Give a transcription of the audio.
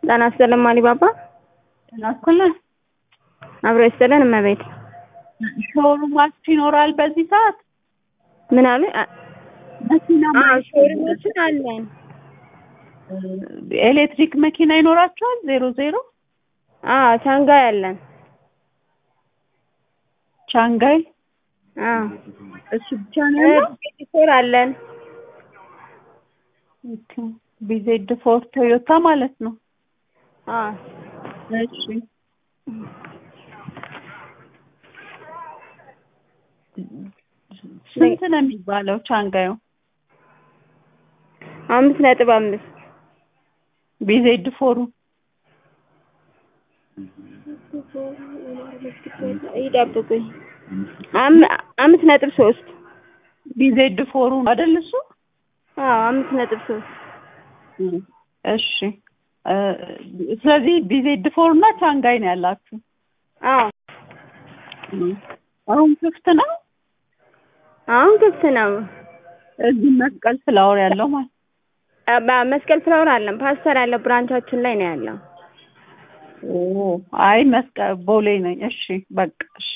ጤና ይስጥልን ማሊባባ። ጤና ይስጥልን። አብሮ ይስጥልን እመቤት። ሾሩማችሁ ይኖራል በዚህ ሰዓት? ምን አሉ? መኪና አዎ ሾሩሞችን አለን። ኤሌክትሪክ መኪና ይኖራችኋል? ዜሮ ዜሮ አዎ ሻንጋይ አለን። ሻንጋይ አዎ እሱ ብቻ ነው ያለው? ቢፎር አለን። ኦኬ ቢዜድ ፎር ቶዮታ ማለት ነው። አዎ እሺ ስንት ነው የሚባለው ቻንጋዩ? አምስት ነጥብ አምስት ቢዜድ ፎሩ ይጠብቁኝ። አምስት ነጥብ ሶስት ቢዜድ ፎሩ አይደል እሱ? አዎ አምስት ነጥብ ሶስት እሺ ስለዚህ ቢዜድ ፎር እና ቻንጋይ ነው ያላችሁ? አዎ አሁን ክፍት ነው? አሁን ክፍት ነው። እዚህ መስቀል ፍላወር ያለው ማለት መስቀል ፍላወር አለን። ፓስተር ያለው ብራንቻችን ላይ ነው ያለው። ኦ አይ መስቀል ቦሌ ነኝ። እሺ በቃ እሺ